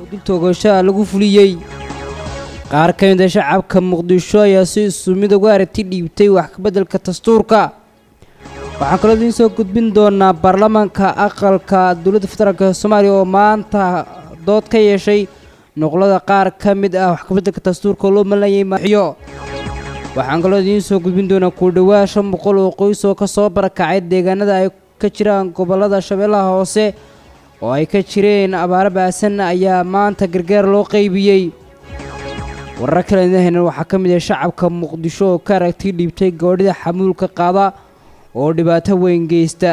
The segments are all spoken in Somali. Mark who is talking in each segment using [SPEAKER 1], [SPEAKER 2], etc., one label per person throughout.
[SPEAKER 1] dil toogashaa lagu fuliyey qaar ka mid a shacabka muqdisho ayaa si isu mid uga aragti dhiibtay wax kabeddelka dastuurka waxaan kaloo idiin soo gudbin doonaa baarlamaanka aqalka dowladda federaalk soomaaliya oo maanta dood ka yeeshay noqlada qaar ka mid ah wax kabeddelka dastuurka oo loo malayay maaxyo waxaan kaloo idiin soo gudbin doonaa ku dhowaa shan boqol oo qoys oo ka soo barakacay deegaanada ay ka jiraan gobollada shabeellaha hoose oo ay ka jireen abaaro baasan ayaa maanta gargaar loo qaybiyey warar kale idin haynan waxaa ka mid ah shacabka muqdisho oo ka aragti dhiibtay goodhida xamuulka qaada oo dhibaato weyn geysta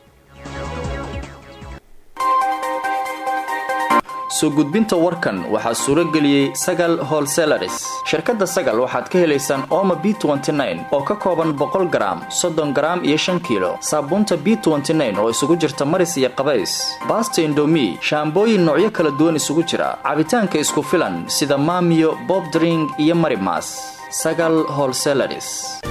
[SPEAKER 2] soo gudbinta warkan waxaa suuro geliyey sagal holselaris shirkadda sagal waxaad ka helaysaan ooma b oo ka kooban boqol garaam soddon garaam iyo shan kiilo saabuunta b oo isugu jirta maris iyo qabays baasta indomi shaambooyin noocyo kala duwan isugu jira cabitaanka isku filan sida maamiyo bobdring iyo marimas sagal holselaris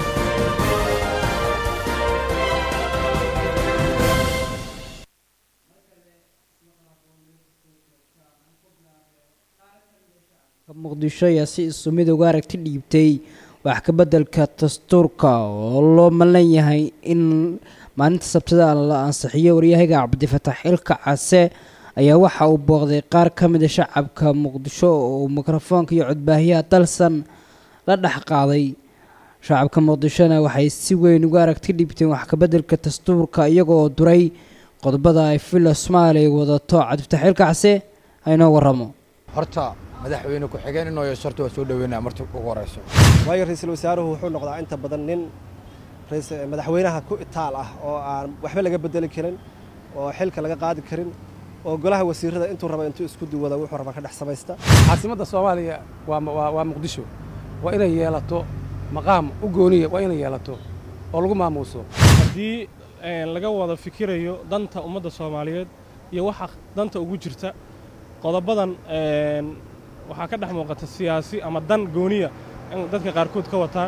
[SPEAKER 1] muqdisho ayaa si isu mid uga aragti dhiibtay wax kabeddelka dastuurka oo loo malan yahay in maalinta sabtada la ansixiyo waryahaga cabdifatax xilka case ayaa waxa uu booqday qaar ka mid a shacabka muqdisho oo mikrofoonka iyo codbaahiyaha dalsan la dhex qaaday shacabka muqdishona waxay si weyn uga aragti dhiibteen wax kabeddelka dastuurka iyagoo duray qodobada ay villa soomaaliya wadato cabdifatax xilka case aynoo waramo
[SPEAKER 3] horta madaxweyne ku-xigeen inoo yeesho horta waa soo dhaweynaya marta ugu horeyso
[SPEAKER 4] waayo ra-iisul wasaaruhu wuxuu noqdaa inta badan nin madaxweynaha ku itaal ah oo aan waxba laga bedeli karin oo xilka laga qaadi karin oo golaha wasiirada intuu raba intuu isku duwada wuxuu raba ka dhex samaysta
[SPEAKER 5] caasimadda soomaaliya waa muqdisho waa inay yeelato maqaam u gooniya waa inay yeelato oo lagu maamuuso
[SPEAKER 6] haddii laga wada fikirayo danta ummadda soomaaliyeed iyo waxa danta ugu jirta qodobadan waxaa ka dhex muuqata siyaasi ama dan gooniya in dadka qaarkood ka wataan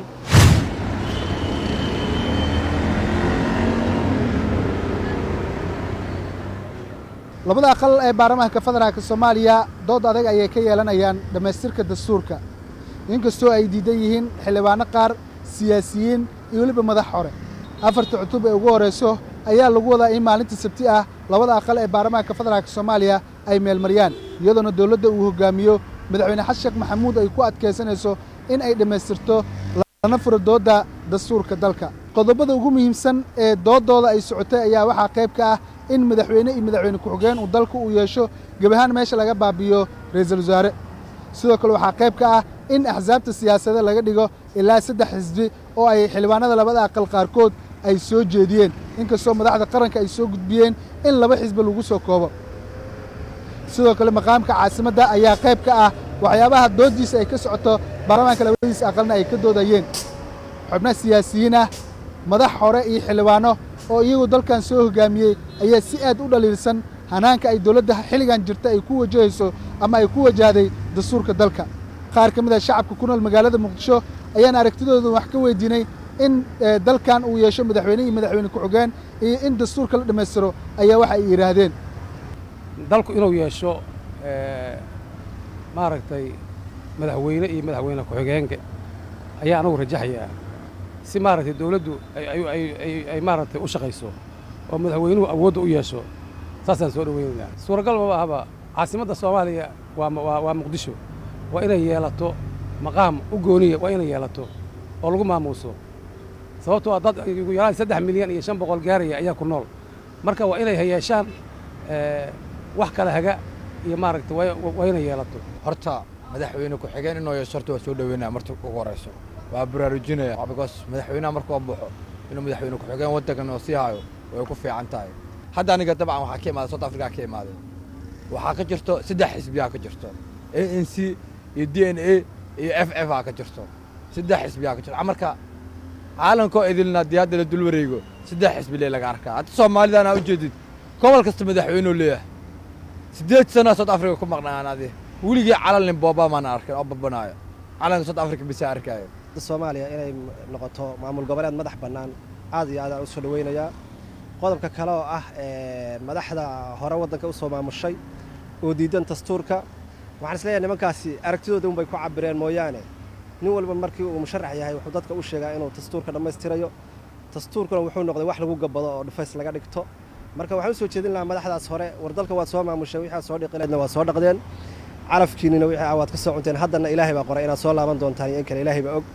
[SPEAKER 7] labada aqal ee baarlamaanka federaalka soomaaliya dood adag ayay ka yeelanayaan dhammaystirka dastuurka inkastoo ay diidan yihiin xildhibaano qaar siyaasiyiin iyo weliba madax hore afarta cutub ee ugu horrayso ayaa lagu wadaa in maalinta sabti ah labada aqal ee baarlamaanka federaalka soomaaliya ay meelmariyaan iyadoona dowladda uu hoggaamiyo madaxweyne xasan sheekh maxamuud ay ku adkaysanayso in ay dhammaystirto lana furo doodda dastuurka dalka qodobada ugu muhiimsan ee dooddooda ay socotay ayaa waxaa qayb ka ah in madaxweyne iyo madaxweyne ku-xigeen uu dalku uu yeesho gebahaan meesha laga baabiyo ra'iisul wasaare sidoo kale waxaa qayb ka ah in axsaabta siyaasadda laga dhigo ilaa saddex xisbi oo ay xildhibaanada labada aqal qaarkood ay soo jeediyeen inkastoo madaxda qaranka ay soo gudbiyeen in laba xisbi lagu soo koobo sidoo kale maqaamka caasimadda ayaa qayb ka ah waxyaabaha dooddiisa ay ka socoto baarlamaanka labadiisa aqalna ay ka doodayeen xubno siyaasiyiin ah madax hore iyo xildhibaano oo iyagu dalkan soo hoggaamiyey ayaa si aad u dhaliilsan hanaanka ay dowladda xilligan jirta ay ku wajahayso ama ay ku wajahday dastuurka dalka qaar ka mid a shacabka ku nool magaalada muqdisho ayaan aragtidooda wax ka weydiinay in dalkan uu yeesho madaxweyne iyo madaxweyne ku-xigeen iyo in dastuurka la dhammaystiro ayaa waxa ay yidhaahdeen
[SPEAKER 5] dalku inuu yeesho maaragtay madaxweyne iyo madaxweyne ku-xigeenka ayaa anagu rajaxayaa si maaragtay dawladdu ay maaragtay u shaqayso oo madaxweynuhu awoodda u yeesho saasaan soo dhoweynaynaa suuragal maba ahaba caasimadda soomaaliya waa muqdisho waa inay yeelato maqaam u gooniya waa inay yeelato oo lagu maamuuso sababtoo a dad ugu yaraan saddex milyan iyo shan boqol gaaraya ayaa ku nool marka waa inay yeeshaan wax kala haga iyo maaragtay waa inay yeelato
[SPEAKER 3] horta madaxweyne ku-xigeen inoo yeesho horta waa soo dhaweynaya marta ugu horeyso waa baraarujinaya because madaxweynaha markuu baxo inuu madaxweyne ku-xigeen waddankan oo sii hayo way ku fiican tahay hadda aniga dabcan waxaa ka imaaday south africa ka imaaday waxaa ka jirto saddex xisbiyaa ka jirto a n c iyo d n a iyo f f aa ka jirto saddex xisbiyaa ka jirto marka caalamkoo idilna dii hadda la dul wareego saddex xisbi lee laga arkaa hadda soomaalidaan aa ujeedid gobol kasta madaxweyneu leeyahay siddeed sanaa south africa ku maqnaan adi weligii calalnin booba maana arkin oo babanaayo calanka south africa bisa arkaayo
[SPEAKER 4] soomaaliya inay noqoto maamul goboleed madax bannaan aad iyo aad aan u soo dhoweynayaa qodobka kale oo ah madaxda hore waddanka u soo maamushay oo diidan dastuurka waxaan isleeyahay nimankaasi aragtidooda unbay ku cabireen mooyaane nin walba markii uu musharax yahay wuxuu dadka u sheegaa inuu dastuurka dhammaystirayo dastuurkuna wuxuu noqday wax lagu gabado oo dhufays laga dhigto marka waxaan u soo jeedin lahaa madaxdaas hore war dalka waad soo maamushay wixii aad soo dhiqileedna waad soo dhaqdeen calafkiinina wixii ah waad ka soo cunteen haddana ilaahay baa qoray inaad soo laaban doontaan iyo in kale ilaahay baa og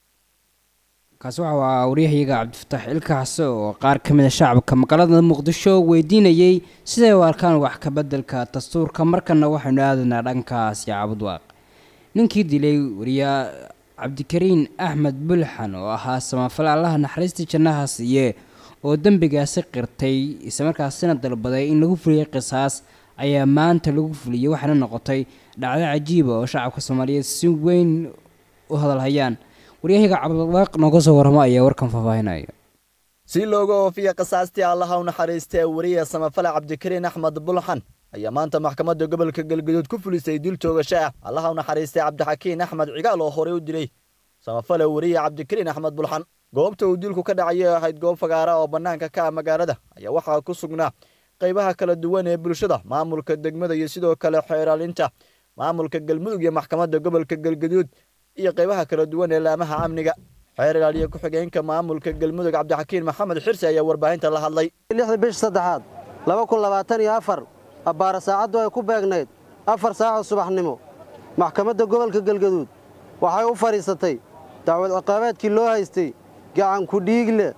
[SPEAKER 1] kaasi waxa aa waryahayaga cabdifataax ilkaxse oo qaar ka mid a shacabka magaalada muqdisho weydiinayey siday u arkaan wax ka beddelka dastuurka markana waxaynu aadaynaa dhankaasi cabudwaaq ninkii dilay wariyaa cabdikariin axmed bulxan oo ahaa samafale allaha naxariistii jannaha siiye oo dembigaasi qirtay islamarkaasina dalbaday in lagu fuliyey qisaas ayaa maanta lagu fuliyey waxaana noqotay dhacdo cajiiba oo shacabka soomaaliyeed si weyn u hadalhayaan waryahaga cabdiwaaq nooga soo warramo ayaa warkan faahfaahinaya
[SPEAKER 8] si looga oofiya qisaastii allaha u naxariistay wariya samafale cabdikariin axmed bulxan ayaa maanta maxkamadda gobolka galgaduud ku fulisay dil toogasho ah allaha u naxariistay cabdixakiin axmed cigaal oo horey u dilay samafale wariya cabdikariin axmed bulxan goobta uu dilku ka dhacayay ahayd goob fagaara oo bannaanka ka ah magaalada ayaa waxaa ku sugnaa qaybaha kala duwan ee bulshada maamulka degmada iyo sidoo kale xeeraalinta maamulka galmudug iyo maxkamadda gobolka galgaduud iyo qaybaha kala duwan ee laamaha amniga xeer ilaaliye ku-xigeenka maamulka galmudug cabdixakiin maxamed xirsi ayaa warbaahinta la hadlay
[SPEAKER 9] lixda bish saddexaad laba kun labaatan iyo afar abbaara saacaddu ay ku beegnayd afar saacoo subaxnimo maxkamadda gobolka galgaduud waxay u fadhiisatay dacwad ciqaabeedkii loo haystay gacan ku-dhiigle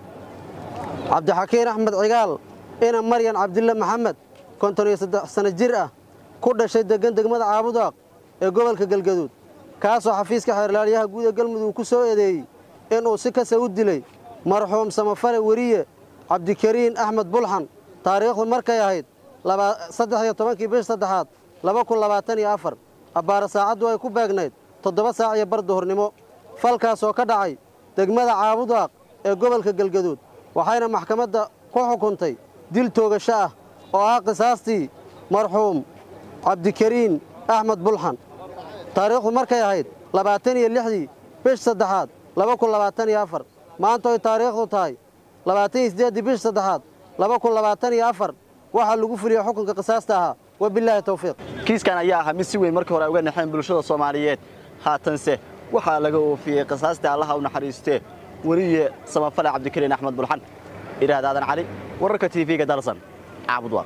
[SPEAKER 9] cabdixakiin axmed cigaal ina maryan cabdille maxamed konton iyo saddex sanno jir ah ku dhashay deggan degmada caabudaaq ee gobolka galgaduud kaasoo xafiiska xeerlaaliyaha guud ee galmudug ku soo eedeeyey inuu si kasa u dilay marxuum samafale weriye cabdikariin axmed bulxan taariikhdu markay ahayd saddex iyo tobankii bish saddexaad laba kun labaatan iyo afar abbaara saacaddu ay ku beegnayd toddoba saac iyo bar duhurnimo falkaasoo ka dhacay degmada caabudaaq ee gobolka galgaduud waxayna maxkamadda ku xukuntay dil toogasho ah oo ah qisaastii marxuum cabdikariin axmed bulxan taariikhdu markay ahayd labaatan iyo lixdii bish saddexaad laba kun labaatan iyo afar maanta oy taariikhdu tahay labaatan iyo siddeeddii bish saddexaad laba kun labaatan iyo afar waxaa lagu fuliyey xukunka qisaasta ahaa wabilaahi towfiiq
[SPEAKER 8] kiiskan ayaa ahaa mid si weyn markii hore ay uga naxeen bulshada soomaaliyeed haatanse waxaa laga oofiyey qisaastii allaha u naxariistee weriye samafale cabdikariin axmed bulxan idhaahda aadan cali wararka tv-ga dalsan caabudwaaq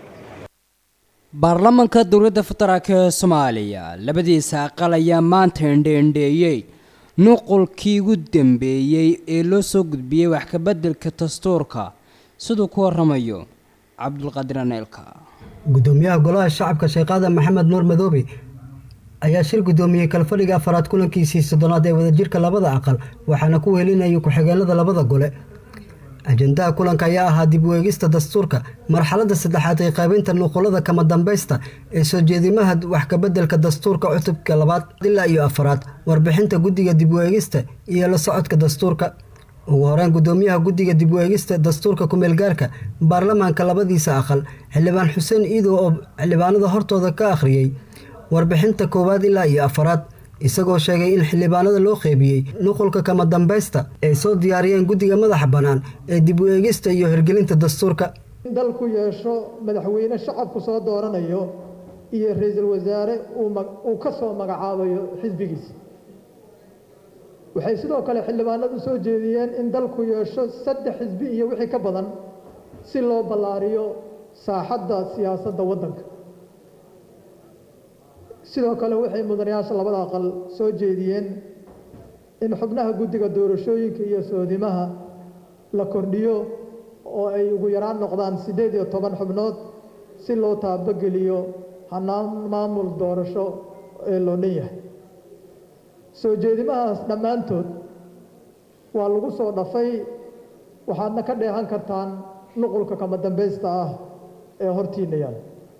[SPEAKER 1] baarlamaanka dowladda federaalk ee soomaaliya labadiisa aqal ayaa maanta indheendheeyey nuqulkii ugu dambeeyey ee loo soo gudbiyey wax ka beddelka dastuurka siduu ku warramayo cabdulqaadir aneelka
[SPEAKER 10] gudoomiyaha golaha shacabka sheekhaada maxamed nuur madoobe ayaa shir gudoomiyey kalfadhiga afaraad kulankiisii soddonaad ee wadajirka labada aqal waxaana ku wehelinayay ku-xigeenada labada gole ajendaha kulanka ayaa ahaa dib u eegista dastuurka marxaladda saddexaad ee qaybinta nuqulada kama dambaysta ee soo jeedimaha wax kabeddelka dastuurka cutubka labaad ilaa iyo afaraad warbixinta guddiga dib u eegista iyo la socodka dastuurka ugu horeyn gudoomiyaha guddiga dib u eegista dastuurka kumeelgaarka baarlamaanka labadiisa aqal xildhibaan xuseen iidow oo xildhibaanada hortooda ka akhriyey warbixinta koowaad ilaa iyo afaraad isagoo sheegay in xildhibaanada loo qeybiyey nuqulka kama dambaysta ay soo diyaariyeen guddiga madaxa bannaan ee dib u eegista iyo hirgelinta dastuurka
[SPEAKER 11] in dalku yeesho madaxweyne shacabku soo dooranayo iyo ra-iisul wasaare uu ka soo magacaabayo xisbigiisa waxay sidoo kale xildhibaanadu soo jeediyeen in dalku yeesho saddex xisbi iyo wixii ka badan si loo ballaariyo saaxadda siyaasadda waddanka sidoo kale waxay mudanayaasha labada aqal soo jeediyeen in xubnaha guddiga doorashooyinka iyo soodimaha la kordhiyo oo ay ugu yaraan noqdaan siddeed iyo toban xubnood si loo taabageliyo hanaan maamul doorasho ee loo dhan yahay soo jeedimahaas dhammaantood waa lagu soo dhafay waxaadna ka dheehan kartaan nuqulka kama dambaysta ah ee hortiinna yaal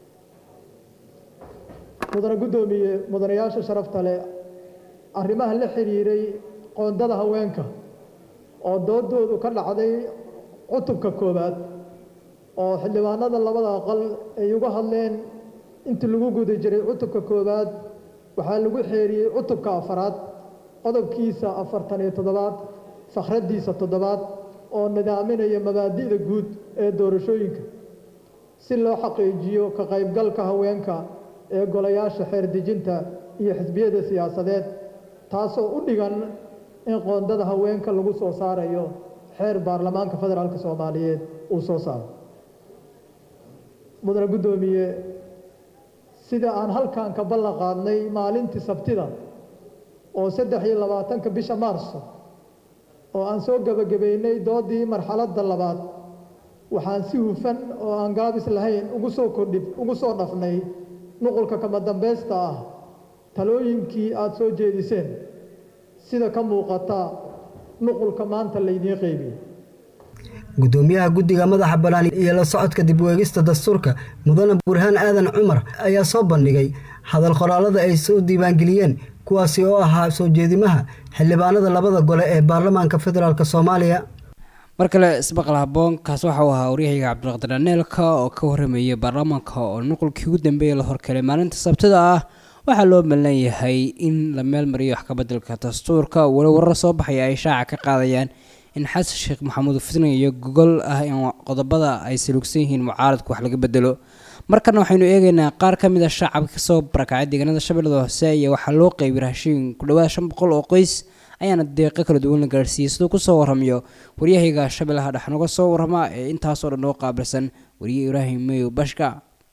[SPEAKER 11] mudane guddoomiye mudanayaasha sharafta leh arrimaha la xidhiiray qoondada haweenka oo doodoodu ka dhacday cutubka koowaad oo xildhibaanada labada aqal ay uga hadleen intii lagu guda jiray cutubka koowaad waxaa lagu xeeriyey cutubka afaraad qodobkiisa afartan iyo toddobaad fakhradiisa toddobaad oo nidaaminaya mabaadi'da guud ee doorashooyinka si loo xaqiijiyo ka qaybgalka haweenka ee golayaasha xeer dejinta iyo xisbiyada siyaasadeed taasoo u dhigan in qoondada haweenka lagu soo saarayo xeer baarlamaanka federaalka soomaaliyeed uu soo saaro mudane guddoomiye sida aan halkan ka ballan qaadnay maalintii sabtida oo saddex iyo labaatanka bisha maarso oo aan soo gebagabaynay doodii marxaladda labaad waxaan si hufan oo aan gaabis lahayn ugu soo kordhi ugu soo dhafnay nuqulka kama dambaysta ah talooyinkii aada soo jeediseen sida ka muuqata nuqulka maanta laydiin qeybiyey
[SPEAKER 10] gudoomiyaha guddiga madaxa bannaan iyo la socodka dib u eegista dastuurka mudane burhaan aadan cumar ayaa soo bandhigay hadal qoraalada ay soo diiwaangeliyeen kuwaasi oo ahaa soo jeedimaha xildhibaanada labada gole ee baarlamaanka federaalk soomaaliya
[SPEAKER 1] mar kale isbaqal haboonkaas waxa uu ahaa waryahayga cabdiqaadir aneelka oo ka warramayay baarlamaanka oo nuqulkii ugu dambeeyay la horkelay maalinta sabtida ah waxaa loo malan yahay in la meel mariyo wax ka beddelka dastuurka walo warar soo baxaya ay shaaca ka qaadayaan in xasan sheekh maxamuud fitna iyo gogol ah in qodobada ay saluugsan yihiin mucaaradku wax laga bedelo markana waxaynu eegaynaa qaar ka mid a shacabka kasoo barakacay deegaanada shabeellada hoose iyo waxaa loo qeybiyay raashiin ku dhawaad shan boqol oo qoys ayaana deeqo kala duwan la gaarsiiyey siduu kusoo warramayo waryahayga shabeellaha dhex noga soo warrama ee intaasoo dhan oo qaabilsan wariye ibraahim meyo bashka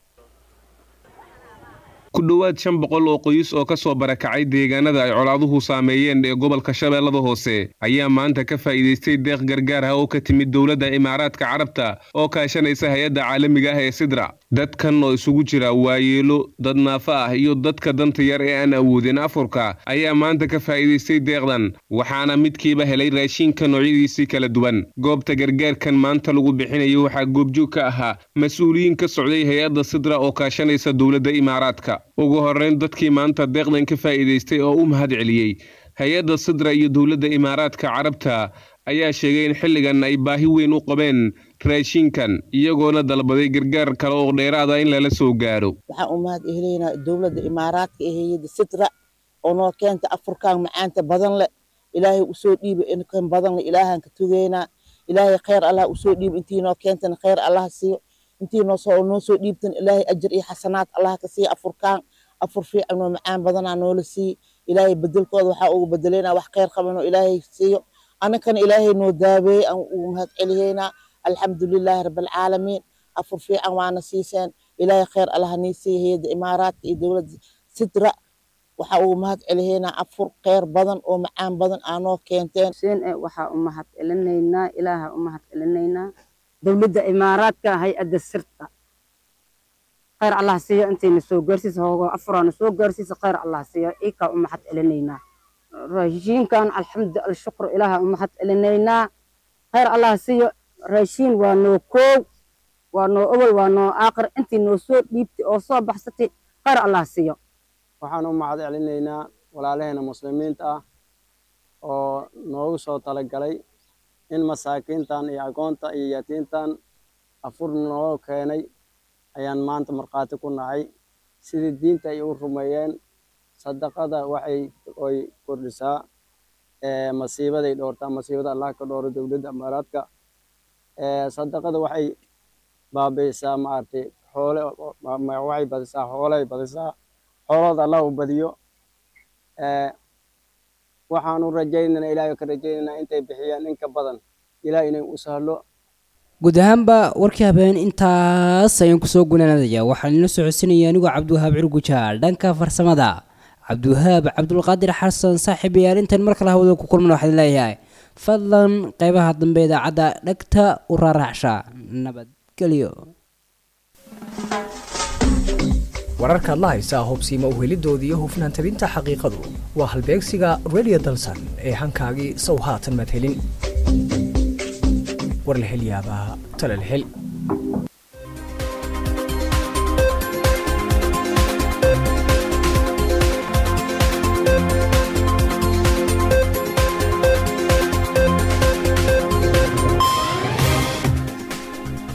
[SPEAKER 12] ku dhowaad shan boqol oo qoys oo ka soo barakacay deegaanada ay colaaduhu saameeyeen ee gobolka shabeellada hoose ayaa maanta ka faa'iidaystay deeq gargaar ah oo ka timid dowladda imaaraadka carabta oo kaashanaysa hay-adda caalamiga ah ee sidra dadkan oo isugu jira waayeelo dad naafo ah iyo dadka danta yar ee aan awoodin afurka ayaa maanta ka faa'iidaystay deeqdan waxaana midkiiba helay raashinka noocyadiisii kala duwan goobta gargaarkan maanta lagu bixinayo waxaa goobjoog ka ahaa mas-uuliyiin ka socday hay-adda sidra oo kaashanaysa dowladda imaaraadka ugu horrayn dadkii maanta deeqdan ka faa'iidaystay oo u mahad celiyey hay-adda sidra iyo dowladda imaaraadka carabta ayaa sheegay in xilligan ay baahi weyn u qabeen raashinkan iyagoona dalbaday gargaar kale oo dheeraada in lala soo gaaro
[SPEAKER 13] waxaan u mahad ehelaynaa dowladda imaaraadka ee hay-adda sidra oo noo keenta afurkaan macaanta badan leh ilaahay usoo dhiiba inkan badan leh ilaahaan ka tugeynaa ilaahay khayr allah usoo dhiiba intii noo keentana khayr allah siiyo intii noo soo noo soo dhiibtan ilaahay ajar iyo xasanaad allah ka siiya afurkaan afur fiican oo macaan badanaa noola siiye ilaahay bedelkooda waxaa ugu bedelaynaa wax khayr qaban oo ilaahay siiyo annakana ilaahay noo daabeeyey aan ugu mahad celiyeynaa alxamdulilaahi rabbilcaalamiin afur fiican waana siiseen ilaahay khayr allah nii siiya hay-adda imaaraadka iyo dowladda sidra waxaa ugu mahad celiyeynaa afur khayr badan oo macaan badan aa noo keenteen
[SPEAKER 14] waxaa u mahad celinaynaa ilaaha u mahad celinaynaa dowladda imaaraadka hay-adda sirta khayr allah siiyo intayna soo gaarsiisa hoogo afuraana soo gaarsiisa khayr allah siiyo ikaa u mahad celinaynaa raashiinkan alxamdu alshukru ilaaha u mahad celinaynaa khayr allah siiyo raashiin waa noo koow waa noo obol waa noo aaqir intii noo soo dhiibtay oo soo baxsatay khayr allah siiyo
[SPEAKER 15] waxaan u mahad celinaynaa walaalaheena muslimiinta ah oo noogu soo talagalay in masaakiintan iyo agoonta iyo yatiintan afur noo keenay ayaan maanta markhaati ku nahay sidii diinta ay u rumeeyeen sadaqada waxay oy kordhisaa masiibaday dhoortaa masiibada allah ka dhooro dowladda imaaraadka sadaqada waxay baabi'isaa maaragtay xoole waxay badisaa xoolay badisaa xoolooda allah u badiyo waxaanu rajaynaynaa ilaahay ka rajaynaynaa intay bixiyaan in ka badan ilaah inay u sahlo
[SPEAKER 1] guud ahaanba warkii habeen intaas ayaan kusoo gunaanadayaa waxaan ila socodsinaya anigoo cabdiwahaab cirgujaal dhanka farsamada cabdiwahaab cabdulqaadir xasan saaxiib ayaal intaan mar kale hawada ku kulman waxaad leeyahay fadlan qeybaha dambe idaacadda dhegta u raaraacsha nabadgelyo
[SPEAKER 16] wararkaad la haysaa hubsiima uhelidooda iyo hufnaan tabinta xaqiiqadu waa halbeegsiga radio dalsan ee hankaagii sow haatan madhelin war la hel yaabaa tala la hel